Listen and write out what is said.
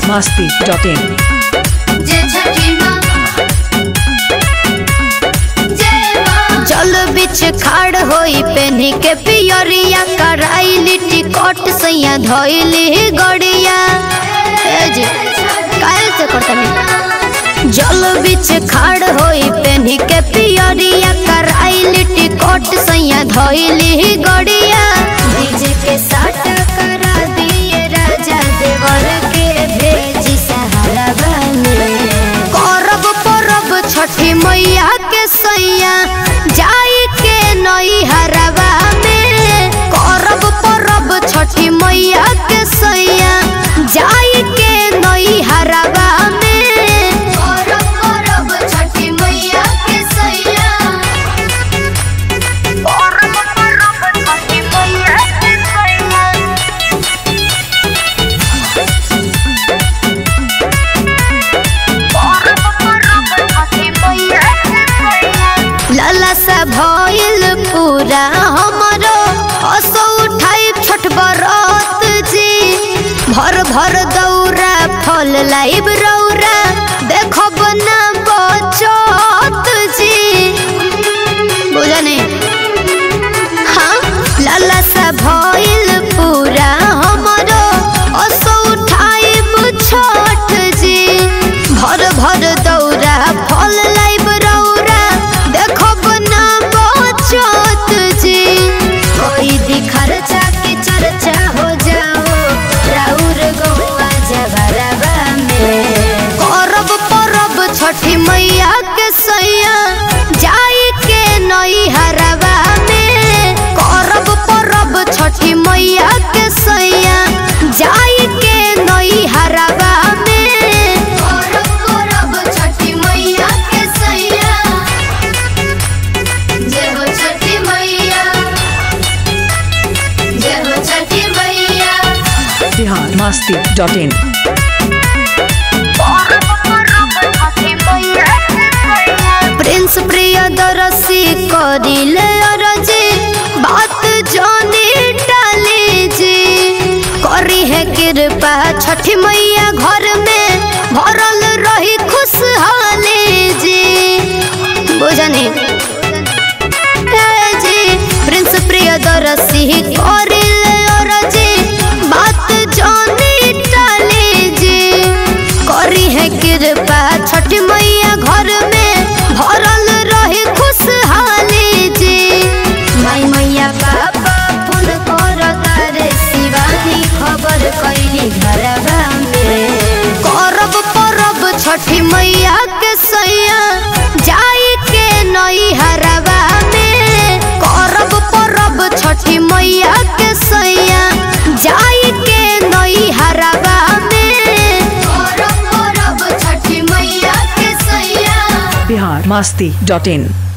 biharmasti.in जय छठी माँ जय माँ चल बिच खाड़ होई पेन्ही के पियरिया कराई लिट्टी कट सैया धइली गड़िया ए जी काहे से करतनी जल बिच खाड़ होई पेन्ही के पियरिया कराई लिट्टी कट सैया धइली गड़िया डीजे के साथ करा दिए राजा देवर के भेजी सहारा बने करब परब छठी मैया के सैया जाई के नई हरवा में करब परब छठी मैया के सैया जाई के नई हरवा में करब करब छठी मैया के सैया करब परब छठी मैया के सैया लाला सा भइल पूरा हमरो असो उठाई छठ बरत जी भर भर दौरा फल लाइब रौरा देखब ना बचत जी बुझा नहीं हाँ लाला सा भइल पूरा हमरो असो उठाइब छठ जी भर भर दौरा फल लाइब रौरा देखब ना बचत जी कोई दी खर्चा के चर्चा हो जाओ राउर गौआ जबरबा में करब परब छठी मैया के सैया जाई के नई हरवा में करब परब छठी मैया के सैया जाई के नई हरवा में करब करब छठी मैया के सैया जय हो छठी मैया जय हो छठी मैया biharmasti.in प्रिंस प्रियदर्शी करिले अरजी बात जानी डाली जी करी है कृपा छठी मैया घर में भरल रही खुशहाली जी बुझनी ए जी प्रिंस प्रियदर्शी करिले अरजी बात जानी डाली जी करी है कृपा छठ मैया घर में भरल रही खुशहाली जी माई मैया पापा फोन कर तारे शिवानी खबर कैली घरवा में करब परब छठी मैया के सैया जाई के नई हरवा में करब परब छठी मैया के सैया जाई के नई हरवा में करब करब छठी मैया के सैया biharmasti.in